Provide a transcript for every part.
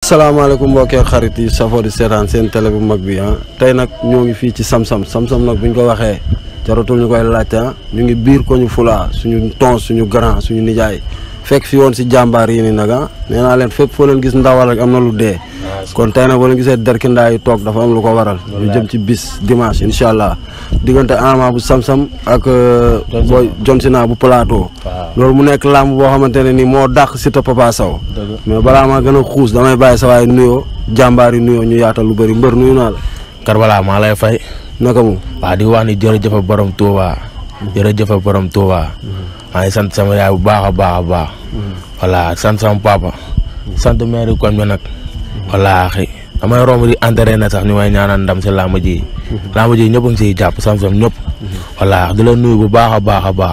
asalaamaaleykum mbokki ak xarit yi safoo di seetaan seen télé bu mag bi ah tey nag ñoo ngi fii ci Sam-Sam Sam-Sam nag bu ñu ko waxee jaratul ñu koy laajte ah ñu ngi biir ko ñu fulaa suñu tons suñu grand suñu nijaay fekk fi woon si jàmbaar yi ni nag ah nee naa leen fépp foo leen gis ndawal rek am na lu dee kon tey nag boo leen gisee derkindaa yi toog dafa am lu ko waral ñu jëm ci bis dimanche incha allah diggante Ama bu Sam-Sam ak booy John Sina bu plateau loolu mu nekk làmb boo xamante ne ni moo dàq Siteu Papa Sow mais balaa maa gën a xuus damay bàyyi sa waay nuyoo jàmbaar yi nuyoo ñu yaatal lu bëri mbër nuyu naa la Karbala maa lay fay naka mu waaw di wax ni jërëjëf borom Touba jërëjëf borom Touba maa ngi sant sama yaay bu baax a baax a baax voilà sant sama papa sant maire koñ bi nag wallaahi damay romb di entraîné sax ñu may ñaanal ndam si làmb ji làmb ji ñëpp a ngi siy jàpp Sam-Sam ñëpp wallaahi di la nuyu bu baax a baax a baax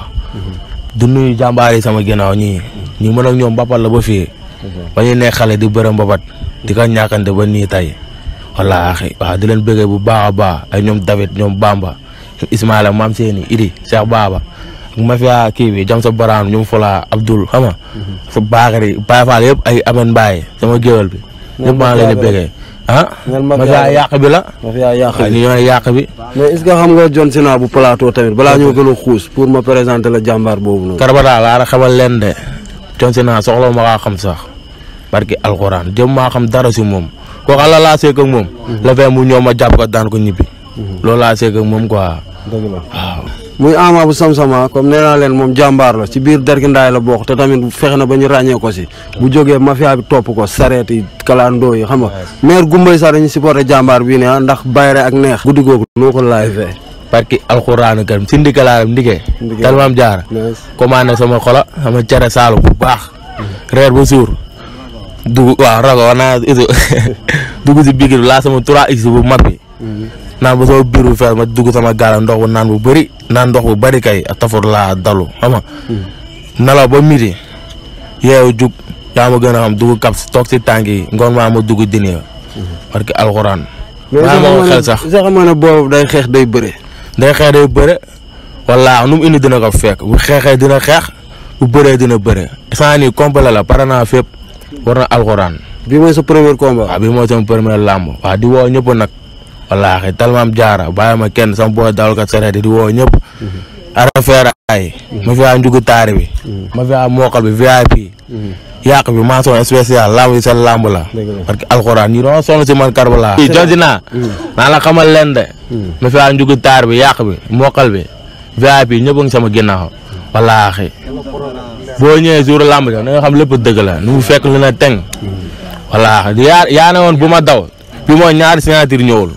di nuyu jàmbaar yi sama ginnaaw ñii ñi mën ak ñoom mbapat la ba fii ba ñu nekk xale di bëre mbapat di ko ñàkkante ba nii tey wallaahi waaw di leen bëggee bu baax a baax ay ñoom David ñoom Bamba ñoom Ismaïla maam seeni Idi Cheikh Baba ak mafia kii bi jam sa baraan ñoom Fola Abdoul xam nga sa Bakary Baye Fall yëpp ay Amen Mbaye sama géwél bi ñëpp maa ngi leen di bëggee ah mafia yàq bi la mafia yàq waaw ñu ñooy yàq bi mais est-ce que xam nga John Sina bu plateau tamit balaa ñoo gën a xuus pour ma présenter la jàmbaar boobu noonu Karbala laa xamal leen de John Sina soxla ma kaa xam sax barki alxuraan jëm maa xam dara si moom kooku ala laa seeg ak moom la fee mu ñëw ma jàpp ko daan ko ñibbi loolu laa seeg ak moom quoi dëgg la waaw muy Ama bu Sam-Sama comme nee naa leen moom jàmbaar la ci biir derkindaay la bokk te tamit fexe na ba ñu ràññee ko si bu jógee mafia bi topp ko sareet yi kalandoo yi xam nga maire Gumbay sax dañu supporté jàmbaar bii ne ah ndax bayre ak neex guddi googu noo ko laay fee barki alxuraan karim si ndikalaaram ndike Ndike. kalmaam jaar commandé sama xola sama cere saalu bu baax reer ba suur dugg waaw rago war naa itu dugg si biir laa sama 3x bu mag bi naan ba sama biir bu fees ma dugg sama gaala ndox bu naan bu bëri naan ndox bu bëri kay a tafur laa dalu xam nga nelaw ba midi yeewu jug yaa ma gën a xam dugg kap si toog si tànk yi ngoon maa ma dugg dini parce que alxuraan mais maa ma ko xel sax sax xam nga ne boobu day xeex day bëre day xeex day bëre wala nu mu indi dina ko fekk bu xeexee dina xeex bu bëree dina bëre saa nii complet la pare naa fépp war na alxuraan bi mooy sa premier combat waaw bi mooy sama premier làmb waaw di woo ñëpp nag wallaahi talmaam jaara bàyyi ma kenn sama booy dawalkat sareet di woo ñëpp arafeera ay ma fi a njugu taari bi ma fi a mookal bi VIP yàq bi mention spéciale làmb yi seen làmb la Dëgg la. parce que alxuraan ñi doon sonn si man Karbala i jonsi naa naa la xamal leen de ma fi a njugu taar bi yàq bi mookal bi VIP ñëpp a ngi sama ginnaaw wallaahi boo ñëwee jour làmb ja da nga xam lépp dëgg la nu mu fekk lu ne teng wallaahi di yaa yaa ne woon bu ma daw bi mooy ñaari signature ñëwul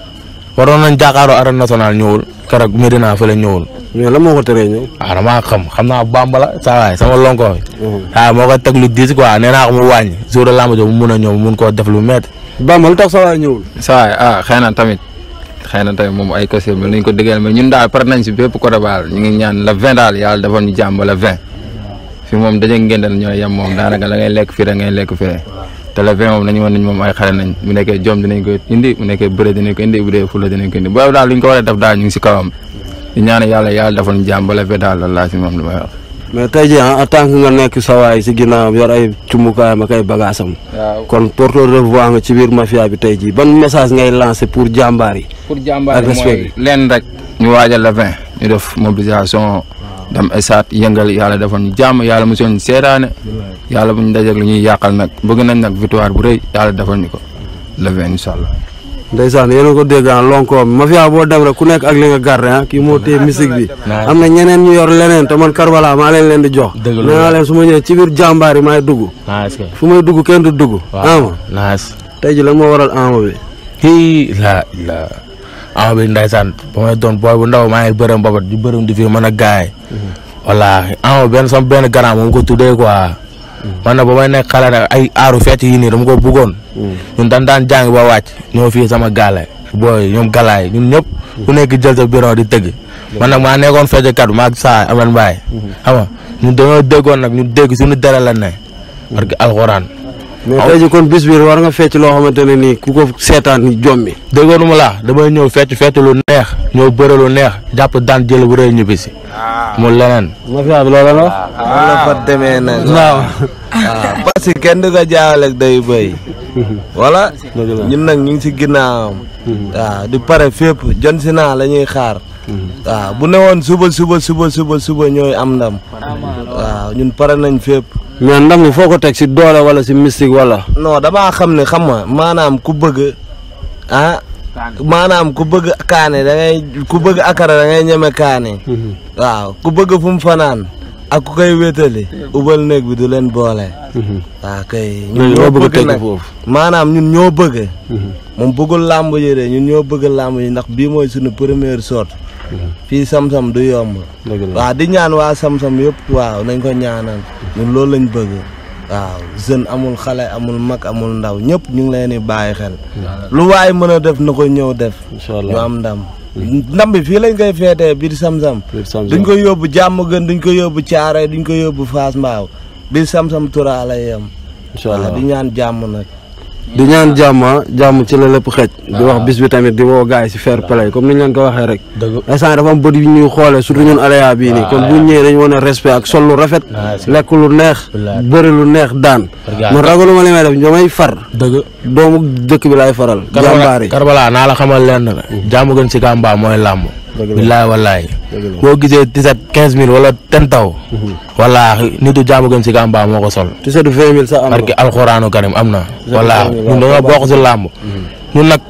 waroon nañ jàkkaaroo arène nationale ñëwul keroog Medina fële ñëwul mais la moo ko teree ñëw waaw damaa xam xam naa bamba la saa waay sama lonko bi waaw moo ko teg lu diis quoi nee naa ko mu wàññi jour de lamb jo mu mun a ñëw mu mun koo def lu métti Bamba lu tax sa waay ñëwul saa ah xëy na tamit xëy na tamit moom ay kese bi nañ ko dëggal mais ñun daal pare nañ si bépp côté baal ñu ngi ñaan la 20 daal yàlla defoon ñu jàmm la 20 fi moom daje ngéndal ñooy yem moom daanaka la ngay lekk fii da ngay lekk fee te la 20 moom nañu woon nañ moom ay xale nañ bu nekkee jom dinañ ko indi bu nekkee bëre dinañ ko indi bu dee fula dinañ ko indi boobu daal lu ñu ko war a def daal ñu ngi si kawam di ñaan yàlla yàlla defoon ñu jàmm ba la 20 daal la laa si moom li may wax. mais tey jii ah en tant que nga nekk sa waay si ginnaaw yor ay cumukaayam ak ay bagaasam waaw kon porteur de voix nga ci biir mafia bi tey jii ban message ngay lancé pour jàmbaar yi pour jàmbaar Ak respect mooy leen rek ñu waajal la 20 ñu def mobilisation dem esaat yëngal yàlla defoon ñu jàmm yàlla mosoon ñu seetaane yàlla bu ñu dajeeg lu ñuy yàqal nag bëgg nañ nag victoire bu rëy yàlla defoon ñu ko le 20 incha allah. ndeysaan yéen a ko dégg ah lonko bi mafia boo dem rek ku nekk ak li nga garde ah kii moo téye musique bi Nice. am na ñeneen ñu yor leneen te man Karbala maa leen leen di jox Dëgg la. nee naa leen su ma ñëwee ci biir jàmbaar yi maay dugg nice kay fu may dugg kenn du dugg ama nice tey ji lan moo waral ama bi hii la la ama bi ndaysaan ba may doon booy bu ndaw maa ngi bërëm babat di bërëm di fi mën a gaay wallaahi ama benn sama benn grand moom ko tuddee quoi man na ba may nekk xale nag ay aaru fecc yi nii dama ko bëggoon ñun dan daan jàng ba wàcc ñoo fii sama gaale booy ñoom galaay ñun ñëpp ku nekk jël sa bureau di tëgg man nag maa nekkoon fecckat maag saa aman mbaay xam nga ñun dañoo déggoon nag ñu dégg suñu dere la ne parce que alxuraan mais tey ji kon bis bi war nga fecc loo xamante ne nii ku ko seetaan ni jommi déggoonu ma la damay ñëw fecc fecc lu neex ñëw bëre lu neex jàpp daan jël bu rëy ñibbisi mu leneen mafia bi loolu la wax noonu la fa demee nag. waaw waaw parce que kenn du ko jaawale ak day bëy. wala ñun nag ñu ngi si ginnaawam. waaw di pare fépp jon si naa la ñuy xaar. waaw bu newoon suba suba suba suba suba ñooy am ndam. waaw ñun pare nañ fépp. mais ndam li foo ko teg si doole wala si mystique wala non damaa xam ne xam nga maanaam ku bëgg ah maanaam ku bëgg kaane da ngay ku bëgg akara da ngay ñeme kaane. waaw ku bëgg fu mu fanaan ak ku koy wétali ubal néeg bi du leen boole. waaw kay ñun ñoo ñoo bëgg a bëgg teg nag foofu maanaam ñun ñoo bëgg. moom bëggul làmb yi de ñun ñoo bëgg làmb yi ndax bii mooy suñu première sorte fii sam-sam du yomb. dëgg la waaw di ñaan waa sam-sam yëpp waaw nañ ko ñaanal ñun loolu lañ bëgg waaw jeune amul xale amul mag amul ndaw ñëpp ñu ngi leen di bàyyi xel lu waay mën a def na ko ñëw def incha ñu allah am ndam ndam bi fii lañ koy feetee biir sam-sam biir Samsam. duñ ko yóbbu jàmm gën duñ ko yóbbu caare duñ ko yóbbu faas mbaaw biir sam-sam tura lay yem incha waaw allah di ñaan jàmm nag di ñaan jàmm ah, jàmm ci la lépp xëj di wax bis bi tamit di woo gars yi si fair play comme ni ñu leen ko waxee rek dëgg instant dafa am bët yu ñuy xoolee surtout ñun alaya bii nii kon bu ñu ñëwee dañu wane respect ak sol lu rafet lekk lu neex Wallaahi. bëri lu neex daan Regarde. man ragaluma li may def damay far dëgg doomu dëkk bi laay faral jàmbaar yi Karbala naa la xamal lenn la jàmm gën si Kamba mooy làmb billaay wallaay boo gisee tiset quinze mille wala ten taw wallaahi nitu jàmm gën si Kamba moo ko sol tu sais du vingt mille sax am parce que na alxuraanu karim am na wallaahi karim, ñun dañoo bokk si làmb ñun nag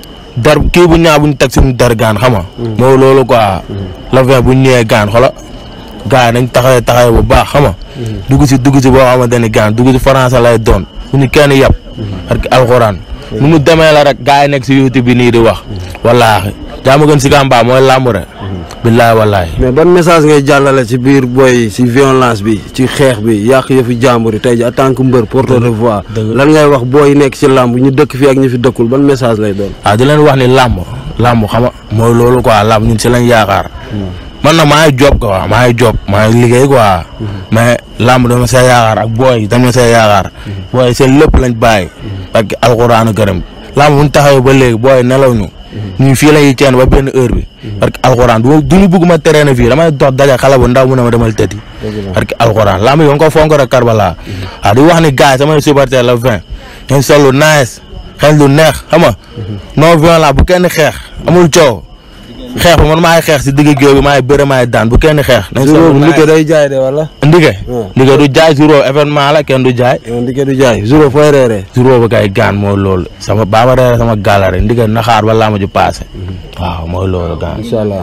dar kii bu ñaa bu ñu teg suñu der gaan xam nga mooy loolu quoi la vingt bu ñu ñëwee gaan xola gars yi nañ taxawee taxawee bu baax xam nga dugg si dugg si boo xamante ni gaan dugg si français lay doon bu ñu kenn yab parce que alxuraan nu mu demee la rek gars yi nekk si youtube bi nii di wax wallaahi jàmm gën si Kamba mooy làmb rek billaay wallaahi mais ban message ngay jàllale ci biir boy yi ci violence bi ci xeex bi yàq yëfi jàmbur yi tey ji en tant que mbër porteur de voix dëgg. lan ngay wax booy yi nekk ci làmb ñu dëkk fi ak ñu fi dëkkul ban message lay doon waaw di leen wax ni làmb làmb xam nga mooy loolu quoi làmb ñun si lañ yaakaar man nag maa ngi job quoi maa ngi job maa ngi liggéey quoi mais làmb dama see yaakaar ak booy yi dama see yaakaar booy seen lépp lañ bàyyi parce que alxuraanu karim làmb bu ñu taxawee ba léegi booy nelaw ñu ñun fii la ñuy ceen ba benn heure bi parce que alxuraan du du ñu bëgg ma teree na fii damay dox daje xale bu ndaw mu ne ma demal tëddi parce que alxuraan làmb yi ko fonk rek Karbala waaw di wax ni gars yi samay supporter la vingt ngeen sol lu nice xel lu neex xam nga non violent bu kenn xeex amul coow xeex bi man maay xeex si digg géew bi maay bëre maay daan bu kenn xeex. nañ jour sol boobu lu ndike nice. day jaay de wala Ndike. Hmm. Ndike du jaay zéro événement la kenn du jaay. yow ndike du jaay jour fooy reeree zéro ba kay gaan mooy loolu sama baaba reere sama gàllare Ndike naxaar ba laa ma ju paase. waaw mooy loolu gaan. incha allah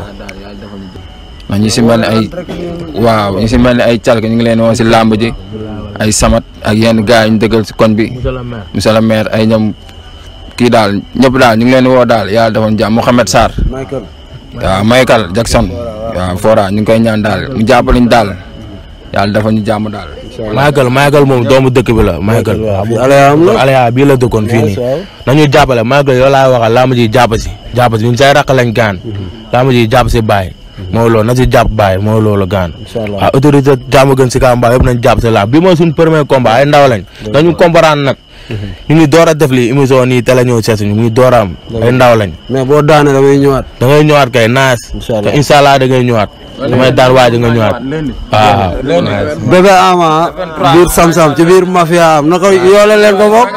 ndax ñu si mel ni ay waaw ñu si mel ni ay calque ñu ngi leen woon si làmb ji ay samat ak yenn gars yi ñu dëggal si koñ bi monsieur le maire ay ñoom kii daal ñëpp daal ñu ngi leen woo daal yàlla defoon jàmm Mouhamed Sarr Michael waaw Michael Jackson waaw Fora ñu ngi koy ñaan daal mu jàppale ñu daal yàlla dafa ñu jàmm daal. Michael Michael moom doomu dëkk bi la Michael. waaw fii alaya am la Alaya bii la dëkkoon fii nii. waaw. nañu jàppale Michael yow laay waxal laa ma ji jàpp si jàpp si ñun say raq lañ gaan. laa ma ji jàpp si Baye. mooy loolu na si jàpp Baye mooy loolu gaan. incha allah waaw autorité jàmm gën si Kamba yëpp nañ jàpp si laa bi mooy suñu premier combat ay ndaw lañ. dañu comprendre nag. ñu ngi door a def lii émission nii télé ñëw seet ñu ngi door a am. ay ndaw lañ. mais boo daane damay ñëwaat da ngay ñëwaat kay naas. Incha allah. te incha allah da ngay ñëwaat. damay daan waaj nga ñëwaat. waaw. bébé ama biir sam-sam ci biir mafia am na ko yoole leen ko bokk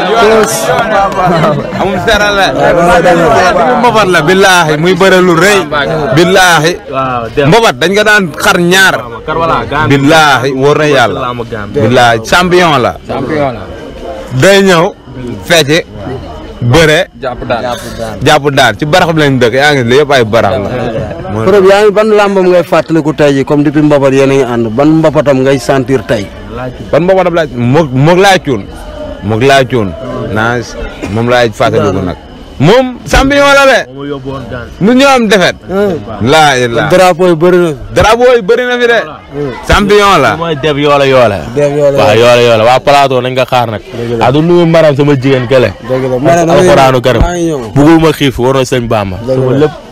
amul seeral la mbobat la billaahi muy bëre lu rëy billaahi mbobat dañ ko daan xar ñaar billaahi wóor na yàlla billaahi champion la day ñëw fecc bëre jàpp daal jàpp daan ci barax bi lañ dëkk yaa ngi li yëpp ay barax la preuve yaa ngi ban làmbam ngay fàttaliku tey ji comme depuis mbapat yéen a ngi ànd ban mbapatam ngay sentir tey ban mbobatam laaj moog moog laay cuun moog laay cuun naa moom laay fàttaliku nag moom champion la de nu ñoo am defet laa ilaa drapeau yi bëri na drapeau yi bëri na fi de champion la mooy def yoole yoole. def yoole waaw yoole yoole waa plateau nañ nga xaar nag. ah du nuyu maram sama jigéen kële. dëgg la ma ne alxuraanu karim maa ngi ñëw bugul ma xiif war na sëñ Bamba. sama lépp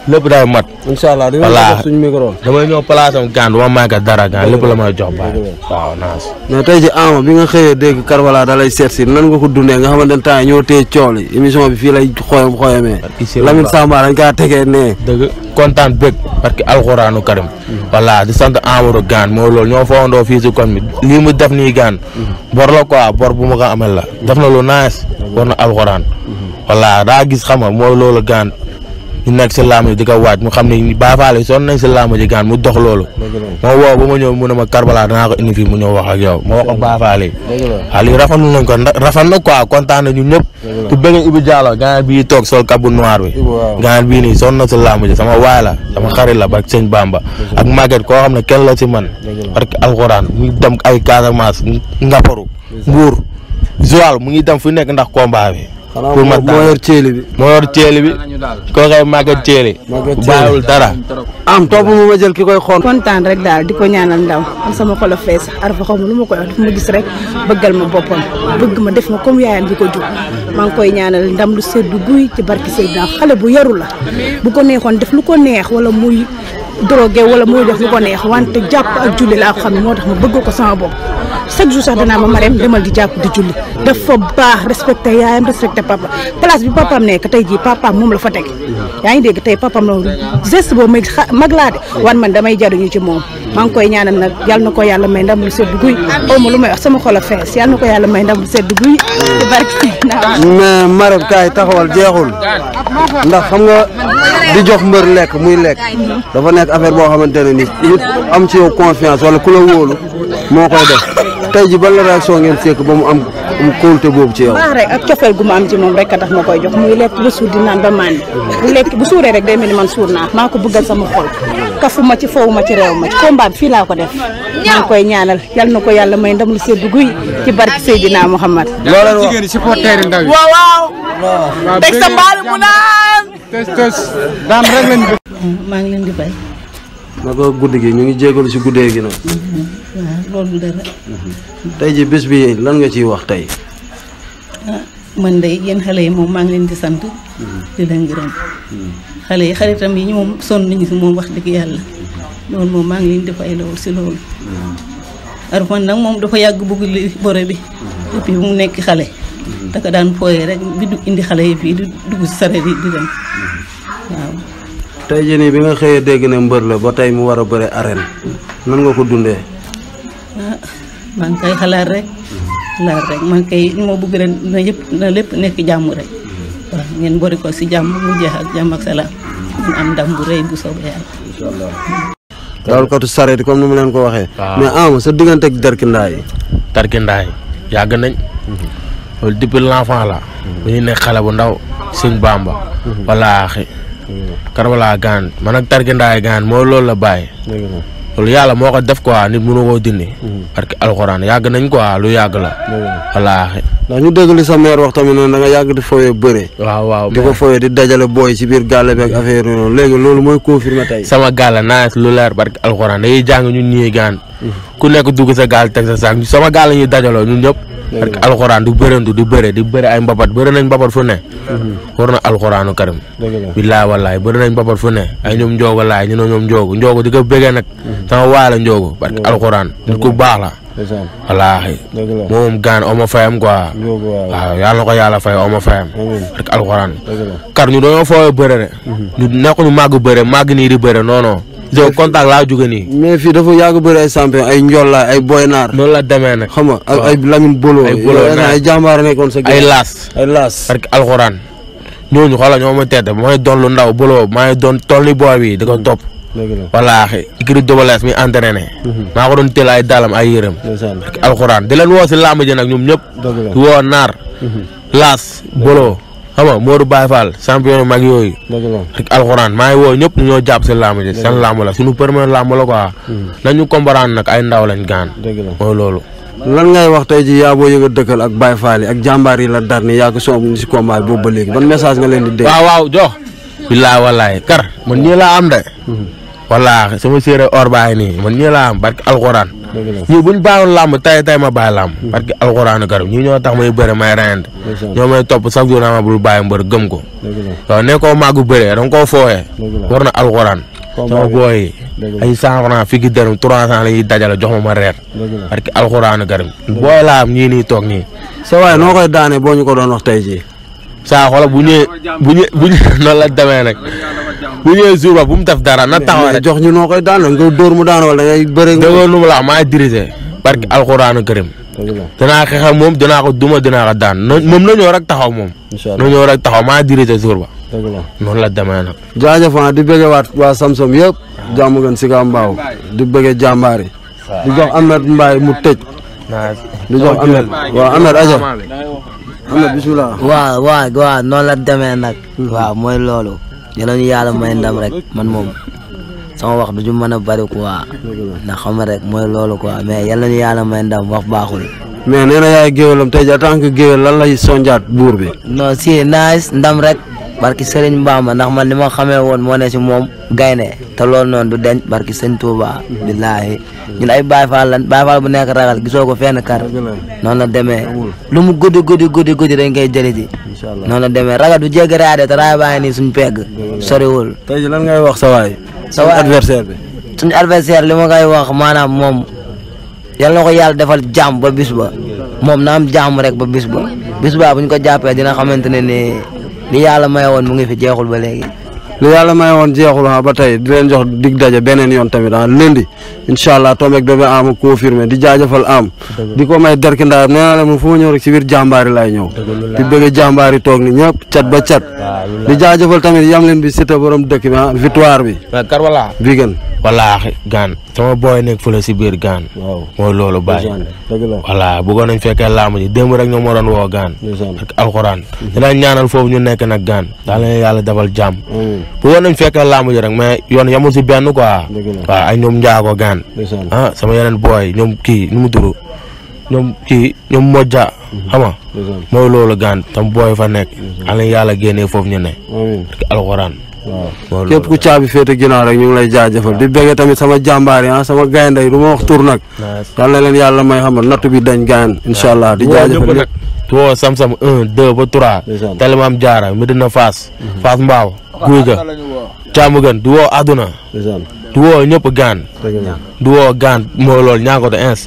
lépp day mat incha allah dinañ Voilà. ko jox suñu micro. damay ñëw place am gaan du ma manqué dara gaan lépp la may jox baay waaw naas mais tey ji Ama bi nga xëyee dégg Karbala da lay seet si nan nga ko dundee nga xamante ne temps yii ñoo téye coow li émission bi fii lay xoyam xoyamee. Ici Lamine la- Samba dañ kaa tegee nee. dëgg kontaan bëgg parce que alxuraanu karim voilà di sant Amadou gaan moo loolu ñoo fowandoo fii si kon bi lii mu def nii gaan bor la quoi bor bu ma ko amel la def na lu nice war na alxuraan voilà daa gis xam nga mooy loolu gaan ñu nekk si laamu ji di ko waaj mu xam ne Baay Faal yi sonn nañ si laamu ji gaan mu dox loolu moo woo ba ma ñëw mu ne ma Karbala danaa ko indi fii mu ñëw wax ak yow ma wax ak Baay Faal yi waaw lii rafetlu nañ ko ndax rafet na quoi kontaan na ñun ñëpp ku bëgg Ibu Diallo gaan bii toog sol kabu noir bi waaw. gaan bii nii sonn na si laamu ji sama waay la sama xarit la barke sëñ Bamba ak Maguette koo xam ne kenn la si man parce que alxuraan mu ngi dem ay Casamance Ngaparu Mbuur Joal mu ngi dem fu nekk ndax combat bi xanaa pour ma moo moo yor ceeli bi. moo yor ceeli bi koo koy Maguette ceeli Maguette Thielé. bàyyiwul dara am topp mu ma jël ki koy xool. kontaan rek daal di ko ñaanal ndaw man sama xol a fees arfa xaw ma lu ma koy wax daf ma gis rek bëggal ma boppam bëgg ma def ma comme yaayam bi ko jur maa ngi koy ñaanal ndam lu seddu guy ci barki Seydina xale bu yaru la bu ko neexoon def lu ko neex wala muy drogué wala muy def lu ko neex wante jàpp ak julli laa ko xam ne moo tax ma bëgg ko sama bopp chaque jour sax danaa ma mareem demal di jàpp di julli dafa baax respecté yaayam respecté papa place bi papaam nekk tey jii papaam moom la fa teg yaa ngi dégg tey papaam la geste boobu may xa mag laa de wan man damay jaruñu ci moom maa ngi koy ñaanal nag yal na ko yàlla may ndam lu sedd guy aw ma lu may wax sama xol a fees yal na ko yàlla may ndam lu sedd guy ci barke naa mais Marème kaay taxawal jeexul ndax xam nga di jox mbër lekk muy lekk dafa nekk affaire boo xamante ne ni nit am ci yow confiance wala ku la wóolu moo koy def tey ji ban la réaction ngeen sekk ba mu am am kóolute boobu ci yow. baax rek ak cofeel gu ma am ci moom rek a tax ma koy jox muy lekk ba suur di naan ba màndi bu lekk bu suuree rek day mel ni man suur naa maa ko bëggal sama xol kafu ma ci foowu ma ci réew ma ci combat bi fii laa ko def maa ngi koy ñaanal yal na ko yàlla may ndam lu sedd guy ci barke Seydina Muhammad loo leen wax jigéen supporter yi ndaw yi. waaw waaw waaw teg sa mbaali mu naan tës tës daan rek lañ bëgg. maa ngi leen di bay naka guddi gi ñu ngi jégalu si guddee gi nag waaw loolu dara tey ji bés bi lan nga ciy wax tey. man de yéen xale yi moom maa ngi leen di sant di leen gërëm xale yi xaritam yi ñoom sonn nañu si moom wax dëgg yàlla loolu moom maa ngi leen di fay loolu si loolu Arfan nag moom dafa yàgg bëgg li bore bi depuis bu mu nekk xale daka daan fooyee rek bi du indi xale yi fii di dugg si sareet yi di dem waaw tey jii nii bi nga xëyee dégg ne mbër la ba tey mu war a bëre arène nan nga ko dundee. ah maa ngi koy xalaat rek xalaat rek man kay li ma bëgg rek na yëpp na lépp nekk jàmm rek waaw ngeen bori ko si jàmm mu jeex ak jàmm ak salaam ngeen am ndam bu rëy bu soobee yàlla. dawalkatu sareet yi comme ni mu leen ko waxee. waaw. mais ama sa diggante ak derkindaa yi. tarkindaay yàgg nañ loolu depuis l'enfant la bu ñu nekk xale bu ndaw sëñ Bamba walaaxi Karbala gaan man ak tarkindaay gaan moo loolu la bàyyi loolu yàlla moo ko def quoi nit mënu koo dindi parce que alxuraan yàgg nañ quoi lu yàgg la walaaxi ndax ñu dégg li sa mère wax tamit noonu da nga yàgg di foyee bëre. waaw waaw di ko foyee di dajale booy ci biir gàlle bi ak affaire yooyu noonu léegi loolu mooy confirmé tey. sama gaal la naaj lu leer parce que alxuraan dañuy jàng ñun ñii gaan ku nekk dugg sa gaal teg sa saak sama gaal la ñuy dajaloo ñun ñëpp parce que alxuraan du bërantu di bëre di bëre ay mbapat bëre nañ mbapat fu ne war na alxuraanu karim billaay wallaay bëri nañ mbapat fu ne ay ñoom njoogu laay ñu ne ñoom njoogu njoogu di ko bëggee nag sama waay la njoogu parce que alxuraan nit ku baax la wallaahi moom gaan oma fayam quoi waaw yàlla na ko yàlla fay oma fayam parce que alxuraan kar ñu dañoo fooy bëre de ñu nekkuñu màgg bëre màgg nii di bëre non non jo contact laa jóge nii mais fii dafa yàgg bëri ay champion ay njollaay ay boynaar noonu la demee nag xam nga ak ay Lamine Bolo. Ay Bolo, yooyu naa. ay jàmbaar nekkoon sa. ay laas ay laas. parce que alxuraan ñooñu xoolal ñoo ma tedd mooy doon lu ndaw buloo maa ngi doon toll ni booy bi di ko topp wallaahi ikiri dobalees mi entraîné maa ko doon teel ay dalam ay yërëm parce que alxuraan di leen woo si làmb ji nag ñoom ñëpp di woo naar laas boloo xam nga Modou Baye Fall champion yu mag yooyu parce que alxuraan maa ngi woo ñëpp ñu ñoo jàpp si làmb ji seen làmb la suñu premier làmb la quoi nañu comprendre nag ay ndaw lañ gaan mooy loolu lan ngay wax tey ji yaa boo yëg a dëkkal ak Baye Fall yi ak jàmbaar yi la dar ni yaa ko soob si combat bi boobu ba léegi ban message nga leen di dégg. waaw waaw jox billaay wallaay kar man ñii laa am de wallaahi sama séeréer or baay nii man ñii laa am barke alxuraan ñii buñ bàyyiwoon làmb tay tay ma bàyyi làmb parce que alxuraanu karim ñii ñoo tax may bëre may reyante ñoo may topp chaque jour naa ma bul bàyyi mbër gëm ko waaw ne koo màggu bëree da nga koo fooyee war na alxuraan sama booy yi ay cent franc fii ki dërëm trois cent la ñuy dajale jox ma ma reer parce que alxuraanu karim booy laa am ñii nii toog nii sa waay noo koy daane boo ñu ko doon wax tey jii saa xoolal bu ñëwee bu ñëwee bu ñëwee noonu la demee nag bu ñëwee jour ba bu mu def dara na taxaw mais rek jox ñu noo koy daan nga dóor mu daan wala da ngay bëre déggoo nu mu la wax maa dirigé parce que alxuraanu karim danaa xeex ak moom dinaa ko duma dinaa ko daan na moom na ñëw rek taxaw moom incha na ñëw rek taxaw maa dirigé jour ba dëgg la noonu la demee nag jaajëf ah di bëggee waat waa Samsom yëpp jàmm gën si ka mbaaw di bëggee jàmbaar yi di jox Ahmed Mbaye mu tëj di jox Ahmed waaw Ahmed aja Ahmed bismillah waaw waaw waaw noonu la demee nag. waaw mooy loolu. yal na ñu yàlla may ndam rek man moom sama wax du ju mën a bari quoi. ndax xam nga rek mooy loolu quoi mais yal na ñu yàlla may ndam wax baaxul. mais nee na yaay géwélam tey jii en tant que géwél lan lay sonjaat buur bi non si nice ndam rek. barki Serigne Bamba ndax man li ma xamee woon moo ne si moom gaynde te loolu noonu du denc barki Sëñ Touba. billaahi ñun ay Baye Fall lan Baye Fall bu nekk ragal gisoo ko fenn kar noonu la demee lu mu guddi guddi guddi guddi dañ koy jëli ji. noonu la demee ragal du jéggi raade te raay baa ngi nii suñ pegg. soriwul. tey jii lan ngay wax sa waay. sa waay adversaire bi. suñu adversaire li ma koy wax maanaam moom yal na ko yàlla defal jàmm ba bis ba moom na am jàmm rek ba bis ba bis ba bu ñu ko jàppee dina xamante ne ni li yàlla may woon mu ngi fi jeexul ba léegi. li yàlla may woon jeexul ah ba tey di leen jox dig daje beneen yoon tamit ah lundi incha allah tombé ak bébé am confirmé di jaajëfal am. di ko may derki ndaayam nee naa la moom fu ma ñëw rek si biir jàmbaari laay ñëw. di bëgg jàmbaari toog ni ñëpp cat ba cat. di jaajëfal tamit yam leen bi Siteu borom dëkk bi ah victoire bi. mais kar wala bi gën. wallaahi gaan sama booy nekk fële si biir gaan waaw mooy loolu bàyyi dëgg la voilà bëggoon nañ fekkee laamu ji démb rek ñoom moo doon woo gaan ak alxuraan dinañ ñaanal foofu ñu nekk nag gaan daal leen yàlla defal jàmm bëggoon nañ fekkee laamu ji rek mais yoon yamul si benn quoi waaw ay ñoom njaago gaan ah sama yeneen booy ñoom kii nu mu turu ñoom kii ñoom mojja xam nga mooy loolu gaan tam booy fa nekk daal leen yàlla génnee foofu ñu ne ak alxuraan waaw képp ku caabi féete ginnaaw rek ñu ngi lay jaajëfal di bëggee tamit sama jàmbaar yi ah sama gaynde yi du ma wax tur nag yal na leen yàlla may xam nattu bi dañ gaayan incha allah di jaajëfal ñëpp tu woo sam-sam un deux ba trois telemam jaara Medina Fass Fass Mbaaw guy ga càmm gën du woo àdduna du woo ñëpp gaan du woo gaan mooy loolu ñaa ko to ins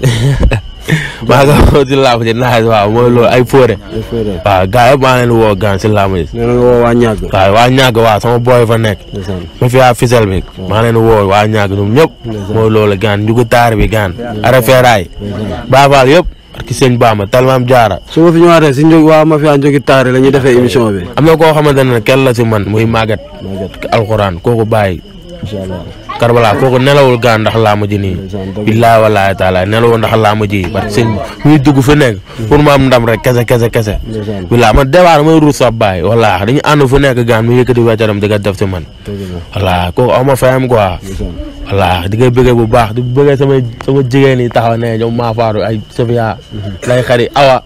maa nga woo si laamu ji naaj waaw mooy loolu ay fóore waaw gars yëpp maa leen woo gaan si laamu ji nee na nga woo waa ñàgg waaw waa ñàgg waaw sama booy fa nekk ma fi waa fisel bi maa leen woo waa ñàgg ñoom ñëpp mooy loolu gaan njugu taar bi gaan ara feeraay baafaal yëpp ki sëñ Bamba talmaam jaara su ma fi ñëwaatee si njóg waa ma fi a njógi taari la ñuy defee émission bi am na koo xamante ne kenn la si man muy màggat alxuraan kooku bàyyi karbala kooku nelawul gaan ndax laa ma ji nii billaahi wallaahi taala nelawul ndax laa ma ji parce que sëñ muy dugg fi nekk pour mu am ndam rek kese kese kese billaahi man dewaar may ruus sa baay wallaahi dañu ànd fu nekk gaan mu yëkkati weccaram di ko def si man wallaahi kooku aw ma fayam quoi wallaahi di koy bëggee bu baax di bëggee sama sama jigéen yi taxaw ne ñoom maa faaru ay Sofia lay xari awa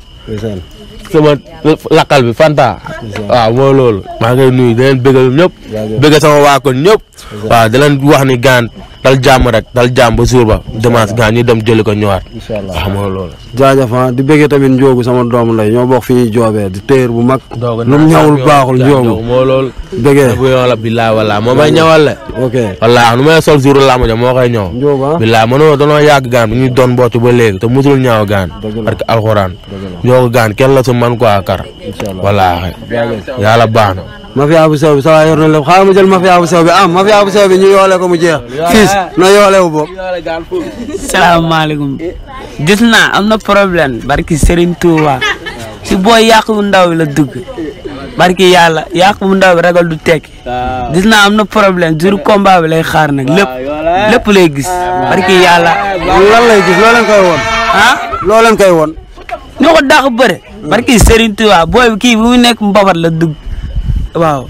sama lakkal bi Fanta waaw mooy loolu maa ngi nuyu di leen bëggal ñëpp bëgg sama waa kon ñëpp waaw di leen wax ni gaan dal jàmm rek dal jàmm ba jour ba dimanche gaan ñu dem jëli ko ñëwaat waaw mooy loolu jaajëf ah di bëggee tamit njóogu sama doomu ndey ñoo bokk fi ñuy joobee di téer bu mag lu mu ñawul baaxul njóogu moo loolu bëggee bu yoon la billaay wallaahi moo may ñawal le ok wallaahi nu may sol jour làmb ja moo koy ñëw njóogu ah billaay mënoo danoo yàgg gaan bi ñuy doon mbocc ba léegi te musul ñaaw gaan parce que alxuraan ñoo ko gaan kenn la si man quoi kar wallaahi yàlla baax na mafia bu sew bi sa waay yor na lépp xaaral ma jël mafia bu sew bi am mafia bu sew bi ñu yoole ko mu jeex fiis na yoole wu bopp salaamaaleykum gis naa am na problème barki Serigne Touba si booy yàq bu ndaw bi la dugg barki yàlla yàq bu ndaw bi ragal du tekki gis naa am na problème jour combat bi lay xaar nag lépp lépp lay gis barki yàlla lan lay gis loo leen koy woon ah loo leen koy woon ñoo ko dàq bëre barki Serigne Touba booy bi kii bi mu nekk mbabat la dugg waaw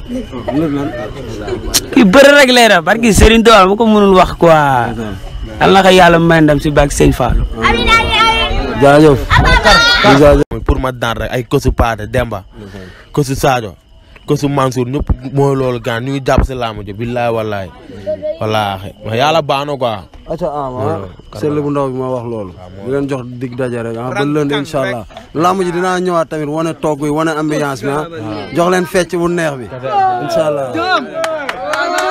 kii bëre rek lay def barki Serigne Touba mu ko mënul wax quoi yal na ko yàlla may ndam si bak Sëñ Fallou jaajëf jaajëf pour ma daan rek ay kosu Paate Demba kosu Sadio kosu Mansour ñëpp mooy loolu gaan ñu ngi jàpp si laamu ji billaay wallaay wallaahi mais yàlla baax na quoi acca am ah sell bu ndaw bi ma wax loolu di leen jox dig daje rek ah ba lënd incha allah lamb ji dinaa ñëwaat tamit wane togg yi wane ambiance bi ah jox leen fecc bu neex bi incha allah